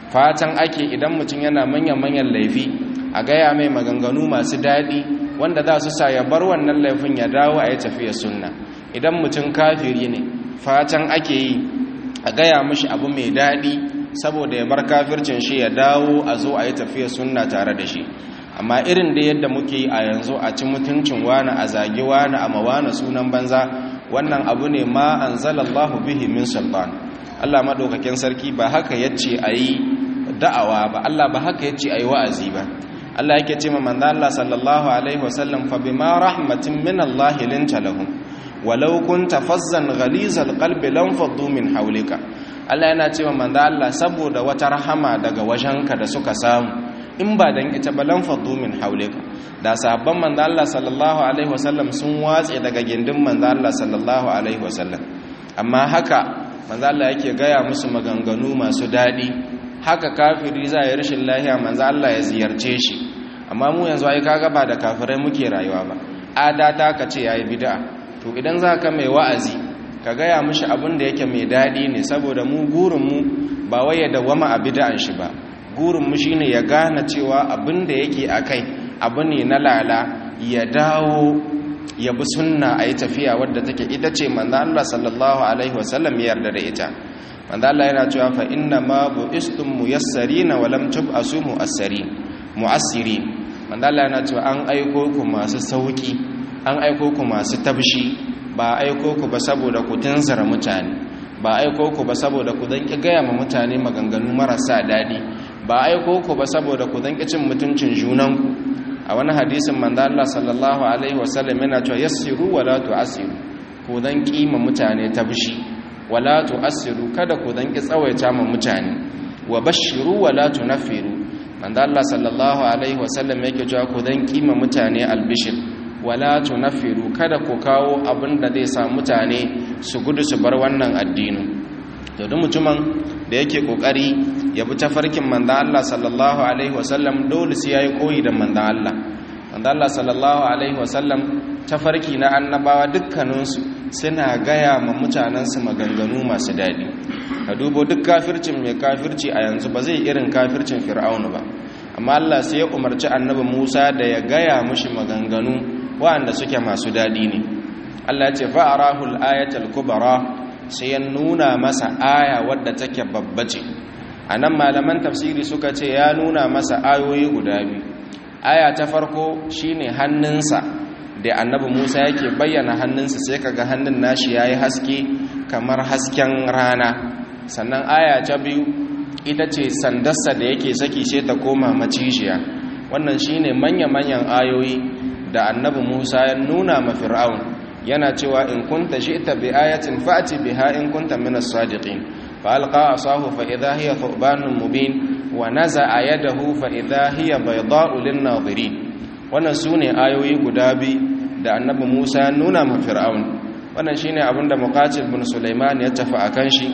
fatan ake idan mutum yana manyan-manyan laifi a gaya mai maganganu masu daɗi wanda za su sa ya bar wannan laifin ya dawo a yi tafiya sunna idan mutum kafiri ne fatan ake yi a gaya mashi abu mai daɗi saboda ya bar kafircin shi ya dawo a zo a yi tafiya sunna tare da shi amma irin da yadda muke yi a yanzu a ci mutuncin wani a zagi wani a mawana sunan banza wannan abu ne ma an zalallahu bihi min sultan Allah maɗaukakin sarki ba haka yace a yi da'awa ba Allah ba haka yace a yi wa'azi ba Allah yake ce ma manzo Allah sallallahu alaihi wasallam fa bima rahmatin min Allah linta lahum walau kunta fazzan ghalizal qalbi lam faddu min hawlika Allah yana ce ma manzo Allah saboda wata rahama daga wajenka da suka samu in ba dan ita ba lam faddu min hawlika da sahabban manzo Allah sallallahu alaihi wasallam sun watse daga gindin manzo Allah sallallahu alaihi wasallam amma haka manzo Allah yake gaya musu maganganu masu dadi haka kafiri za ya rashin lahiya manzo Allah ya ziyarce shi amma mu yanzu ai kaga ba da kafirai muke rayuwa ba adata ka ce yayi bid'a to idan za ka mai wa'azi ka gaya mishi abin da yake mai dadi ne saboda mu gurin mu ba wai ya dawama a bid'an shi ba gurin mu shine ya gane cewa abin da yake akai abu ne na lala ya dawo ya bi sunna a yi tafiya wadda take ita ce manzo Allah sallallahu alaihi wasallam ya yarda da ita manzo Allah yana cewa fa inna ma bu'istum muyassarina wa lam tub'asu mu'assirin mu'assirin manzo Allah yana cewa an aiko ku masu sauki an aiko ku masu tabshi ba aiko ku ba saboda ku tunzara mutane ba aiko ku ba saboda ku dan ki gaya ma mutane maganganu marasa dadi ba aiko ku ba saboda ku dan ki cin mutuncin junanku a wani hadisin manzo Allah sallallahu alaihi wasallam yana cewa yassiru wala tu'assiru ku dan kima mutane tabshi wala tu'assiru kada ku dan ki tsawaita ma mutane wa bashiru wala tunfiru manzo Allah sallallahu alaihi wasallam yake cewa ku dan kima mutane albishir wala tunfiru kada ku kawo abin da zai sa mutane su gudu su bar wannan addini to duk mutumin da yake kokari ya bi tafarkin manzo Allah sallallahu alaihi wasallam dole sai yayi koyi da manzo Allah manzo Allah sallallahu alaihi wasallam tafarki na annabawa dukkaninsu suna gaya ma mutanensu maganganu masu daɗi ka dubo duk kafircin mai kafirci a yanzu ba zai irin kafircin fir'aunu ba amma Allah sai ya umarci annabi Musa da ya gaya mushi maganganu waɗanda suke masu daɗi ne Allah ce fa'arahul ayatul kubra sai ya nuna masa aya wadda take babba ce anan malaman tafsiri suka ce ya nuna masa ayoyi guda biyu aya ta farko shine hannunsa da annabi Musa yake bayyana hannunsa sai kaga hannun nashi yayi haske kamar hasken rana sannan aya ta biyu ita ce sandarsa da yake saki sai ta koma macishiya wannan shine manya-manyan ayoyi da annabi Musa ya nuna ma Fir'aun yana cewa in kunta shi'ta bi ayatin fa'ti biha in kunta min as-sadiqin fa alqa asahu fa idha hiya thubanun mubin wa naza'a yadahu fa idha hiya bayda'u lin-nadhirin wannan sune ayoyi guda bi da annabi Musa ya nuna ma Fir'aun wannan shine abinda Muqatil bin Sulaiman ya tafi akan shi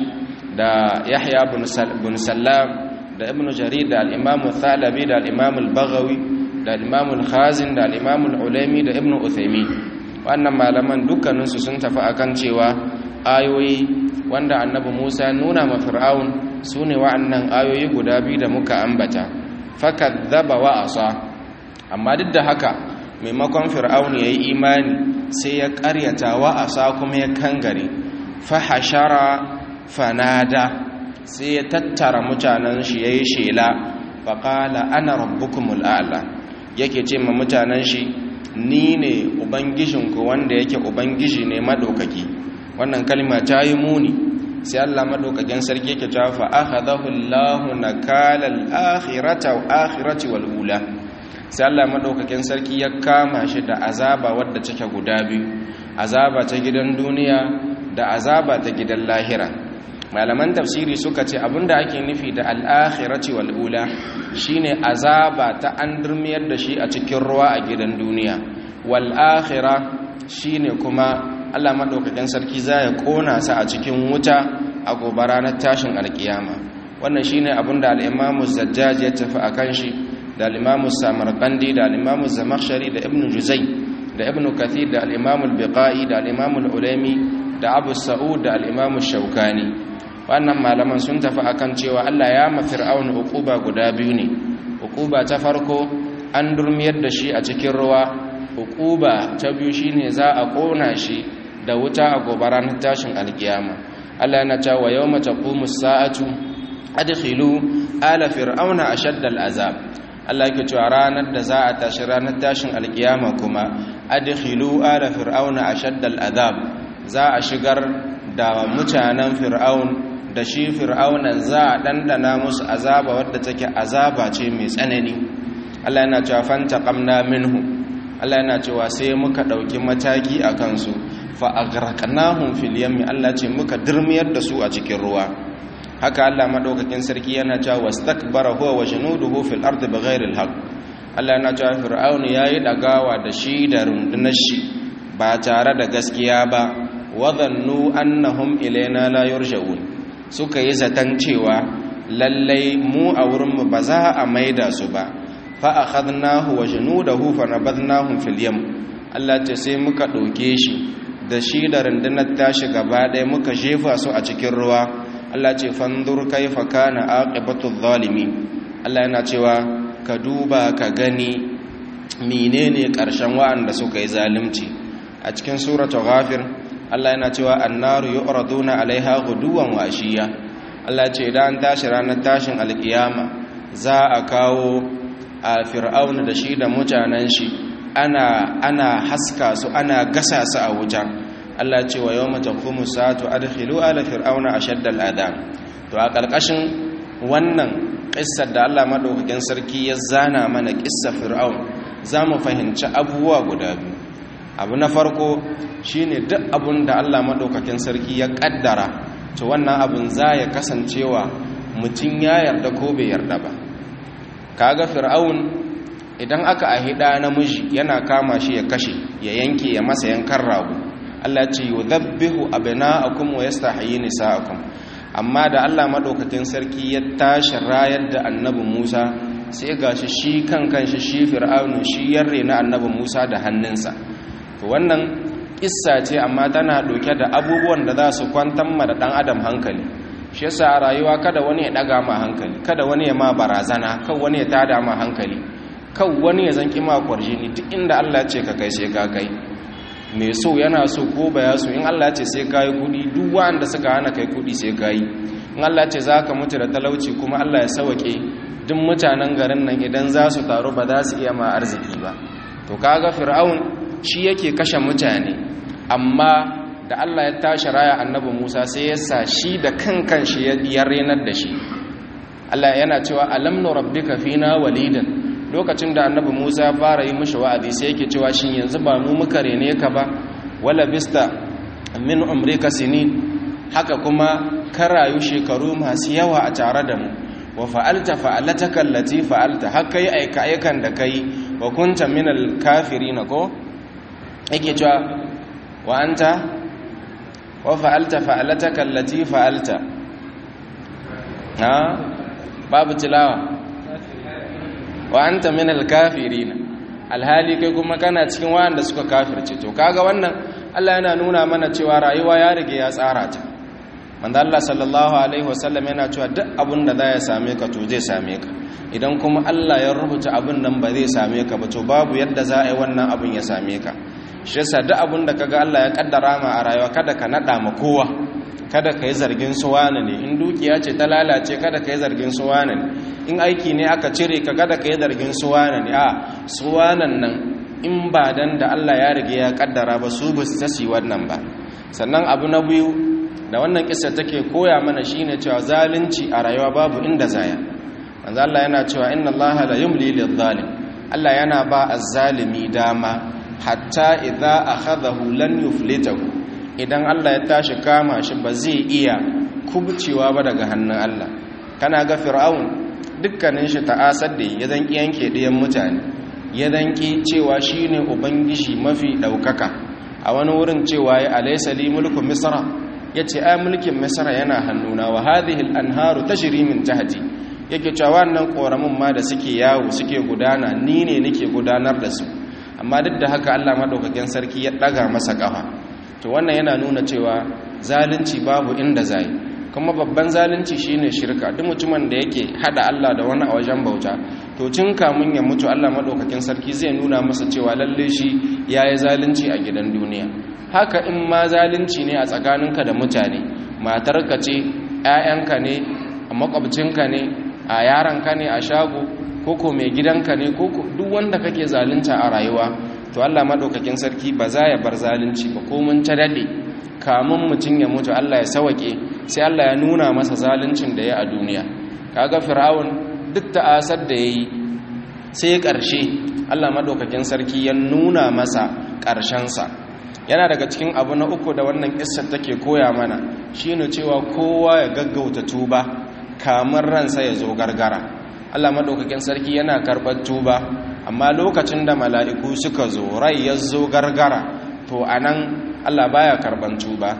da Yahya bin Sallam da Ibn Jarir da al-Imam Thalabi da al-Imam al-Baghawi da al-Imam al-Khazin da al-Imam al-Ulaimi da Ibn Uthaymeen wannan malaman dukkaninsu sun tafi akan cewa ayoyi wanda annabi Musa ya nuna ma Fir'aun sune wa'annan ayoyi guda biyu da muka ambata fakadzaba wa asa amma duk da haka maimakon fir'auni ya yi imani sai ya karyata wa asa kuma ya kangare fahashara fanada sai ya tattara mutanen shi ya yi shela faƙala ana rabbukumul a'la yake ce ma mutanen shi ni ne ubangijinku wanda yake ubangiji ne maɗaukaki wannan kalma ta yi muni sai allah maɗaukakin sarki yake ta fa akhadahu allahu nakala al-akhirati wal ula sai Allah madaukakin sarki ya kama shi da azaba wadda take guda biyu azaba ta gidan duniya da azaba ta gidan lahira malaman tafsiri suka ce abinda ake nufi da al-akhirati wal ula shine azaba ta an durmiyar da shi a cikin ruwa a gidan duniya wal akhirah shine kuma Allah madaukakin sarki za ya kona sa a cikin wuta a gobe ranar tashin alkiyama wannan shine abinda al-Imam Zajjaj ya tafi akan shi da al'imamu samarkandi da al'imamu zamakshari da ibn juzai da ibn kathir da al'imamu biqa'i da al'imamu ulami da abu sa'ud da al'imamu shaukani wannan malaman sun tafi akan cewa Allah ya ma fir'aun uquba guda biyu ne uquba ta farko an durmiyar da shi a cikin ruwa uquba ta biyu shine za a kona shi da wuta a gobara na tashin alkiyama Allah yana cewa yawma taqumu as-sa'atu adkhilu ala fir'auna ashadda al-azab Allah yake cewa ranar da za a tashi ranar tashin alkiyama kuma adkhilu ala fir'auna ashadda al-azab za a shigar da mutanen fir'aun da shi fir'aunan za a dandana musu azaba wadda take azaba ce mai tsanani Allah yana cewa fantaqamna minhu Allah yana cewa sai muka dauki mataki akan su fa aghraqnahum fil yammi Allah ce muka dirmiyar da su a cikin ruwa haka Allah madaukakin sarki yana cewa wastakbara huwa wa junuduhu fil ardi bighairi al haqq Allah yana cewa fir'aun yayi dagawa da shi da rundunar shi ba tare da gaskiya ba wadhannu annahum ilaina la yurja'un suka yi zaton cewa lallai mu a wurin mu ba za a maida su ba fa akhadnahu wa junudahu fa nabadnahum fil yam Allah ce sai muka doke shi da shi da rundunar tashi gaba ɗaya muka jefa su a cikin ruwa Allah ce fandur kaifa kana aqibatu zalimi Allah yana cewa ka duba ka gani menene ƙarshen wa'anda suka yi zalunci a cikin suratu ghafir Allah yana cewa annaru yu'raduna alaiha ghuduwan wa ashiya Allah ce idan tashi ranar tashin alkiyama za a kawo a fir'auna da shi da mutanen shi ana ana haska su ana gasa su a wuta Allah ce wa yawma taqumu sa'atu adkhilu ala fir'auna ashaddal adab to a karkashin wannan kissar da Allah madaukakin sarki ya zana mana kissar fir'aun zamu fahimci abubuwa guda biyu abu na farko shine duk abun da Allah madaukakin sarki ya kaddara to wannan abun za ya kasancewa mutum ya yarda ko bai yarda ba kaga fir'aun idan aka ahida namiji yana kama shi ya kashe ya yanke ya masa yankan rago Allah ce yudhabbihu abna'akum wa yastahyi nisa'akum amma da Allah madaukakin sarki ya tashi rayar da annabi Musa sai gashi shi kan kanshi shi fir'aunu shi yarre na annabi Musa da hannunsa to wannan kissa ce amma tana doke da abubuwan da za su kwantar ma da dan adam hankali shi yasa a rayuwa kada wani ya daga ma hankali kada wani ya ma barazana kan wani ya tada ma hankali kan wani ya zanki ma kwarjini duk inda Allah ya ce ka kai sai ka kai mai so yana so ko baya so in Allah ce sai kayi kudi duk wanda suka hana kai kudi sai kayi in Allah ce za ka mutu da talauci kuma Allah ya sawake duk mutanen garin nan idan za su taru ba za su iya ma arziki ba to kaga fir'aun shi yake kashe mutane amma da Allah ya tashi raya annabi Musa sai ya sa shi da kankan shi ya renar da shi Allah yana cewa alam rabbika fina walidan lokacin da annabi Musa fara yi mishi wa'azi sai yake cewa shin yanzu ba mu muka rene ka ba wala bista min umrika sinin haka kuma ka rayu shekaru masu yawa a tare da mu wa fa'alta fa'alataka allati fa'alta haka yi aika aikan da kai wa kunta min al-kafirin ko yake cewa wa anta wa fa'alta fa'alataka allati fa'alta ha babu tilawa wa anta min al-kafirin alhali kai kuma kana cikin wanda suka kafirce to kaga wannan Allah yana nuna mana cewa rayuwa ya rige ya tsara ta manzo Allah sallallahu alaihi wasallam yana cewa duk abin da za ya same ka to zai same ka idan kuma Allah ya rubuta abin nan ba zai same ka ba to babu yadda za a yi wannan abin ya same ka shi yasa duk abin da kaga Allah ya kaddara ma a rayuwa kada ka nada ma kowa kada ka yi zargin su wane ne in dukiya ce ta lalace kada ka yi zargin su wane ne in aiki ne aka cire ka kada ka yi zargin su wane ne a su wanan nan in ba dan da Allah ya rige ya kaddara ba su ba su tasi wannan ba sannan abu na biyu da wannan kissa take koya mana shine cewa zalunci a rayuwa babu inda zaya manzo Allah yana cewa inna Allah la yumli lidh-dhalim Allah yana ba az-zalimi dama hatta idza akhadahu lan yuflitahu idan Allah ya tashi kama shi ba zai iya kubcewa ba daga hannun Allah kana ga fir'aun dukkanin shi ta'asar da ya zanki yanke ɗayan mutane ya zanki cewa shine ubangiji mafi ɗaukaka a wani wurin cewa ya alaysa li mulku misra yace ai mulkin misra yana hannuna wa hadhihi al-anharu tajri min tahti yake cewa wannan koramin ma da suke yawo suke gudana ni ne nake gudanar da su amma duk da haka Allah madaukakin sarki ya daga masa kafa to wannan yana nuna cewa zalunci babu inda zai kuma babban zalunci shine shirka duk mutumin da yake hada Allah da wani a wajen bauta to tun kamun ya mutu Allah madaukakin sarki zai nuna masa cewa lalle shi yayi zalunci a gidan duniya haka in ma zalunci ne a tsakaninka da mutane matarka ce ƴaƴanka ne a makwabcinka ne a yaranka ne a shago koko mai gidanka ne koko duk wanda kake zalunta a rayuwa to Allah madaukakin sarki ba za ya bar zalunci ba ko mun ta dade kamun mutum ya mutu Allah ya sawake sai Allah ya nuna masa zaluncin da ya a duniya kaga fir'aun duk ta'asar da yayi sai ƙarshe Allah madaukakin sarki ya nuna masa ƙarshen sa yana daga cikin abu na uku da wannan kissar take koya mana shine cewa kowa ya gaggauta tuba kamar ransa ya zo gargara Allah madaukakin sarki yana karɓar tuba amma lokacin da mala'iku suka zo rai ya zo gargara to anan Allah baya karban tuba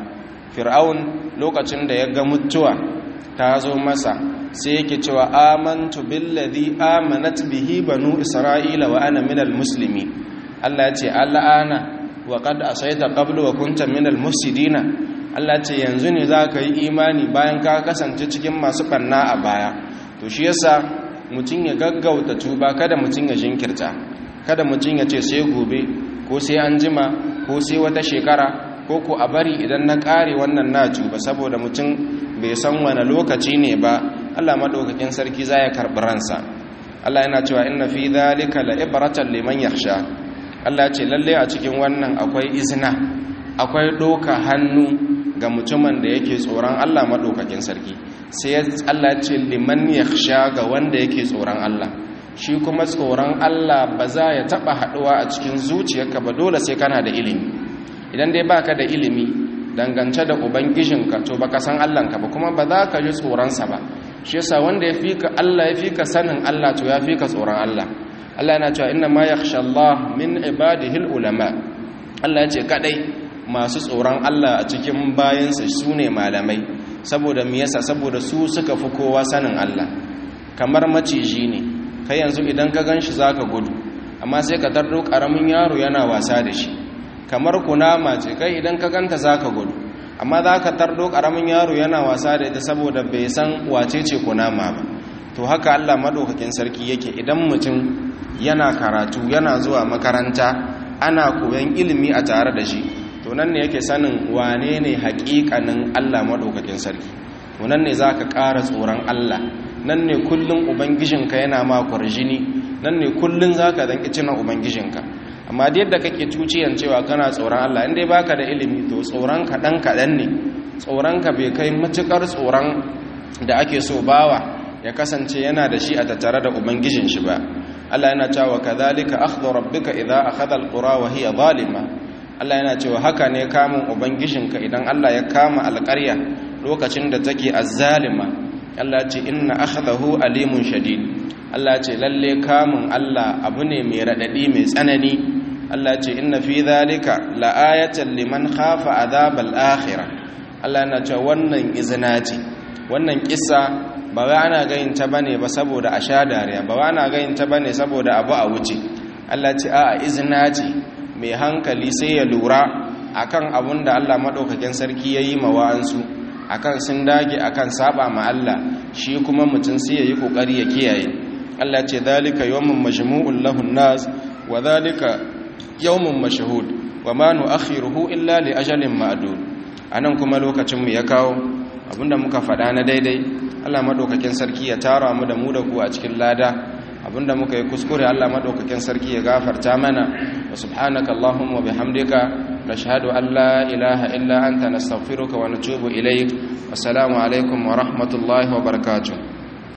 fir'aun lokacin da ya ga mutuwa ta zo masa sai yake cewa amantu billadhi amanat bihi banu isra'ila wa ana minal muslimin Allah ya ce al'ana wa qad asayta qablu wa kunta minal mufsidina Allah ya ce yanzu ne za ka yi imani bayan ka kasance cikin masu banna a baya to shi yasa mutum ya gaggauta tuba kada mutum ya jinkirta kada mutum ya ce sai gobe ko sai an jima ko sai wata shekara ko ko a bari idan na kare wannan na tuba saboda mutum bai san wani lokaci ne ba Allah madaukakin sarki zai karbi ransa Allah yana cewa inna fi dhalika la ibratan liman yakhsha Allah ce lalle a cikin wannan akwai izina akwai doka hannu ga mutumin da yake tsoron Allah madaukakin sarki sai Allah ce liman yakhsha ga wanda yake tsoron Allah shi kuma tsoron Allah ba za ya taba haduwa a cikin zuciyarka ba dole sai kana da ilimi idan dai baka da ilimi dangance da ubangijinka to baka san Allahnka ba kuma ba za ka ji tsoronsa ba shi yasa wanda ya fika Allah ya fika sanin Allah to ya fika tsoron Allah Allah yana cewa inna ma yakhsha Allah min ibadihi ulama Allah ya ce kadai masu tsoron Allah a cikin bayansa sune malamai saboda me yasa saboda su suka fi kowa sanin Allah kamar maciji ne kai yanzu idan ka ganshi zaka gudu amma sai ka tardo karamin yaro yana wasa da shi kamar kunama ce kai idan ka ganta zaka gudu amma zaka tardo karamin yaro yana wasa da ita saboda bai san wace ce kunama ba to haka Allah madaukakin sarki yake idan mutum yana karatu yana zuwa makaranta ana koyon ilimi a tare da shi to nan ne yake sanin wane ne haƙiƙanin Allah madaukakin sarki to nan ne zaka ƙara tsoron Allah nan ne kullun ubangijinka yana ma kwarjini nan ne kullun zaka zanki cina ubangijinka amma da yadda kake tuciyan cewa kana tsoron Allah inda baka da ilimi to tsoron ka dan kadan ne tsoron ka bai kai matukar tsoron da ake so bawa ya kasance yana da shi a tattare da ubangijin shi ba Allah yana cewa kadhalika akhdhu rabbika idha akhadha alqura wa hiya zalima Allah yana cewa haka ne kamun ubangijinka idan Allah ya kama alƙarya lokacin da take azzalima Allah ce inna akhdahu alimun shadid Allah ce lalle kamun Allah abu ne mai radadi mai tsanani Allah ce inna fi dhalika la'ayatan liman khafa adhabal akhirah Allah yana cewa wannan izina ce wannan kissa ba wai ana gayin ta bane ba saboda a sha dariya ba wai ana gayin ta bane saboda abu a wuce Allah ce a'a izina ce mai hankali sai ya lura akan abun da Allah madaukakin sarki yayi ma wa'ansu akan sun dage akan saba ma Allah shi kuma mutum sai yayi kokari ya kiyaye Allah ce zalika yawmun majmu'un lahun nas wa zalika yawmun mashhud wa ma nu'akhiruhu illa li ajalin ma'dud anan kuma lokacin mu ya kawo abinda muka faɗa na daidai Allah madaukakin sarki ya tara mu da mu da ku a cikin lada abinda muka yi kuskure Allah madaukakin sarki ya gafarta mana wa subhanaka allahumma wa bihamdika nashhadu an la ilaha illa anta nastaghfiruka wa natubu ilayk wassalamu alaikum wa rahmatullahi wa barakatuh